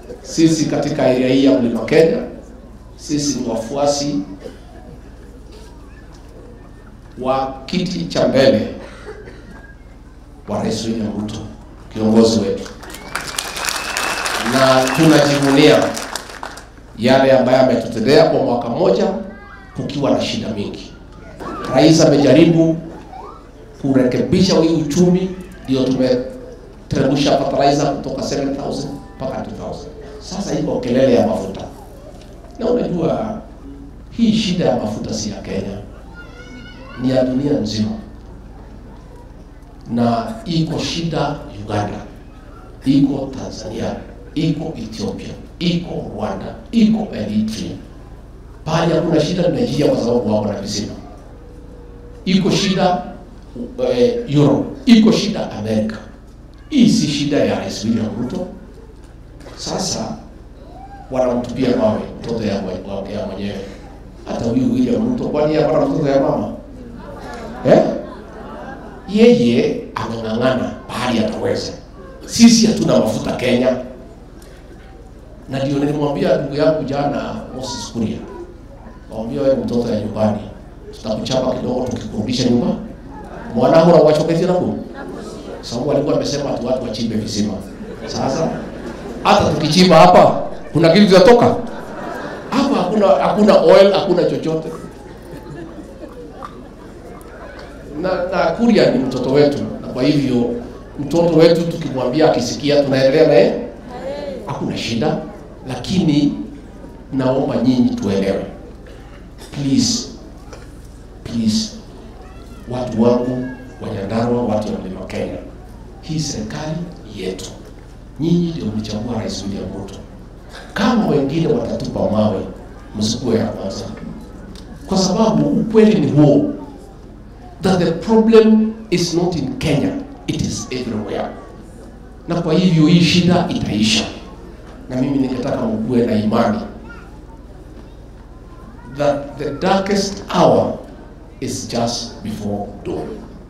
sisi katika area hii ya Mlima Kenya, sisi ni wafuasi wa kiti cha mbele wa Rais William Ruto, kiongozi wetu, na tunajivunia yale ambayo ametutendea kwa mwaka mmoja kukiwa na shida mingi. Rais amejaribu kurekebisha hii uchumi, ndio tumeteremsha fertilizer kutoka 7000 mpaka 2000. Sasa iko kelele ya mafuta, na unajua hii shida ya mafuta si ya Kenya, ni ya dunia nzima, na iko shida Uganda, iko Tanzania, iko Ethiopia, iko Rwanda, iko Eritrea. Pahali hakuna shida ni Nigeria, kwa sababu wako na visima. Iko shida uh, Europe, iko shida Amerika. Hii si shida ya Rais William Ruto. Sasa wanamtupia mawe mtoto ya mwe- ya mwenyewe. Hata huyu William Ruto, kwani yeye hapana mtoto ya mama eh? Yeye ameng'ang'ana pahali ataweza. Sisi hatuna mafuta Kenya, na ndio nilimwambia ndugu yangu jana Moses Kuria, mwambia wewe mtoto ya nyumbani, tutakuchapa kidogo tukikurudisha nyumba mwanangu na wachokezi nako sababu alikuwa amesema tu watu wachimbe visima. Sasa hata tukichimba hapa kuna kitu kitatoka hapa, hakuna hakuna oil, hakuna chochote. Na, na Kuria ni mtoto wetu, na kwa hivyo mtoto wetu tukimwambia akisikia, tunaendelea naye, hakuna shida, lakini naomba nyinyi tuelewe, please please, watu wangu wa Nyandarua, watu wa Mlima Kenya, hii serikali yetu, nyinyi ndio mlichagua Rais William Ruto. Kama wengine watatupa mawe, msikuwe ya kwanza, kwa sababu ukweli ni huo that the problem is not in Kenya, it is everywhere. Na kwa hivyo hii shida itaisha, na mimi ningetaka mkuwe na imani that the darkest hour is just before dawn.